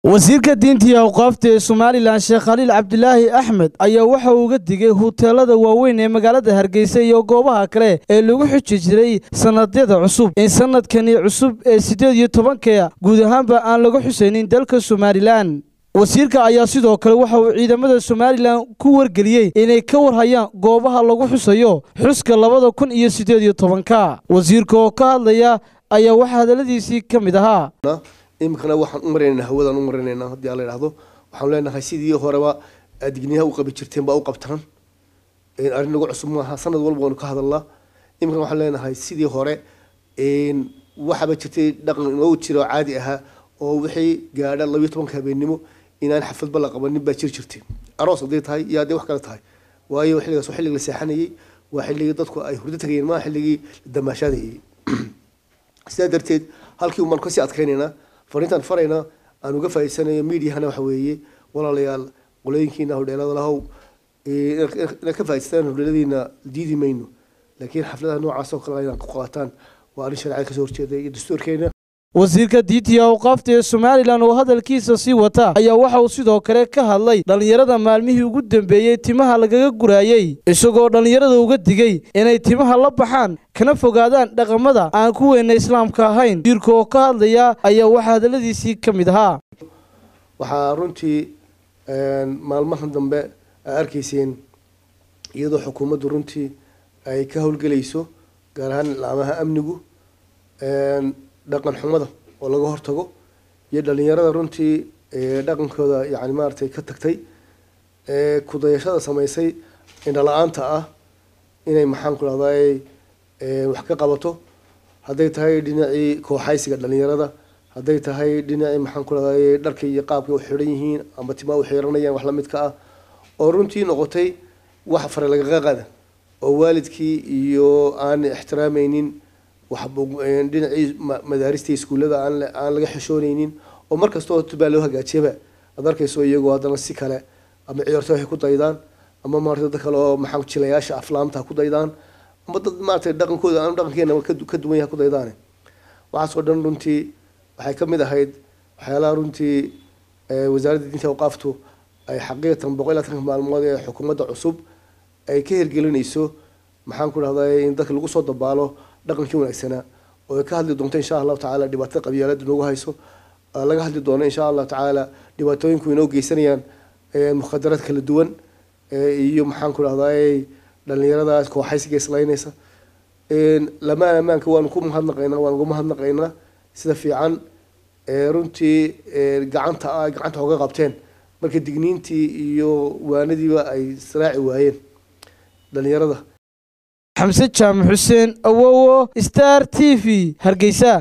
wasiirka diinta iyo awqaafta ee somalilan sheekh khaliil cabdilaahi axmed ayaa waxa uu uga digay huteelada waaweyn ee magaalada hargeysa iyo goobaha kale ee lagu xuji jiray sannadyada cusub in sanadkani cusub ee siddeed iyo tobanka guud ahaanba aan laga xusaynin dalka somalilan wasiirka ayaa sidoo kale waxa uu ciidamada somalilan ku wargeliyey inay ka warhayaan goobaha lagu xusayo xuska labada kun iyo siddeed iyo tobanka wasiirka oo ka hadlaya ayaa waxaa hadalladiisii ka mid ahaa iminkana waxaan u maraynaynaa hawadaan u maraynaynaa haddii ala idhahdo waxaan leenahay sidii horeba digniyaha u qabi jirteen baa u qabtaan arrin nagu cusub maaha sanad walba waanu ka hadalnaa iminkana waxaan leenahay sidii hore waxaaba jirtay dhaqan inoo jira oo caadi ahaa oo wixii gaadha labiyo tobanka habeennimo inaan xafladba la qabanin baa jir jirtay aroos hadday tahay iyo hadday wax kale tahay waayo xilligaas waa xilliga la seexanayay waa xilligii dadku ay hurdo tagayeen maa xilligii la damaashaadayay sidaa darteed halkii umaan kasii adkaynaynaa fariintaan farayna aan uga faa'iidsanayo mediahana waxa weeye walaalayaal qolooyinkiina hodheelada lahow inaad ka faa'iidsataan hodheeladiina diidi mayno laakiin xafladaha noocaas oo kale inaad ku qaataan waa arrin sharciyada kasoo horjeeda iyo dastuurkeena wasiirka diinta iyo awqaafta ee somalilan oo hadalkiisa sii wata ayaa waxa uu sidoo kale ka hadlay dhallinyarada maalmihii ugu dambeeyey timaha lagaga guraayey isagoo dhallinyarada uga digay inay timaha la baxaan kana fogaadaan dhaqamada aan ku weyna islaamka ahayn wasiirka oo ka hadlaya ayaa waxaa hadalladiisii ka mid ahaa waxaa runtii maalmahan dambe aa arkayseen iyadoo xukuumaddu runtii ay ka howlgelayso gaar ahaan laamaha amnigu dhaqan xumada oo laga hortago iyo dhalinyarada runtii dhaqankooda yani maaragtay ka tagtay kudayashada samaysay indhala-aanta ah inay maxaan ku dhahday wax ka qabato hadday tahay dhinacii kooxaysiga dhalinyarada hadday tahay dhinacii maxaan ku dhahday dharka iyo qaabka u xidhan yihiin ama timaa u xiranayaan wax lamidka ah oo runtii noqotay wax fare lagaga qada oo waalidkii iyo aan ixtiraameynin dhinacii madaarista iskuullada aan laga xishooneynin oo mar kastoo tubaa loo hagaajiyaba aad arkayso iyagoo haddana si kale ama ciyaarto waxay ku daydaan ama maarata dad kale oo maxaa jilayaasha aflaamta ku daydaan ama dad maaragtay dhaqankooda aan dhaqankeena ka duwan yahay ku daydaane waxaasoo dhan runtii waxay ka mid ahayd waxyaalaha runtii wasaaradda diinta awqaaftu ay xaqiiqatan boqol iyo labatanka maalmood ee xukuumadda cusub ay ka hirgelinayso maxaan ku dhahday in dadka lagu soo dabaalo dhaqankii wanaagsanaa oo ay ka hadli doonto insha allahu tacaala dhibaatada qabyaalada noogu hayso laga hadli doono insha allahu tacaala dhibaatooyinku inoo geysanayaan mukhadaraad kala duwan iyo maxaan ku dhahday dhalinyaradaas kooxaysiga islaynaysa lamaan ammaanka waanu ku mahadnaqaynaa waanu ugu mahadnaqaynaa sida fiican runtii gacanta gacanta oga qabteen marka digniintii iyo waanadiiba ay israaci waayeen dhalinyarada xamse jaamac xuseen awowo star t v hargeysa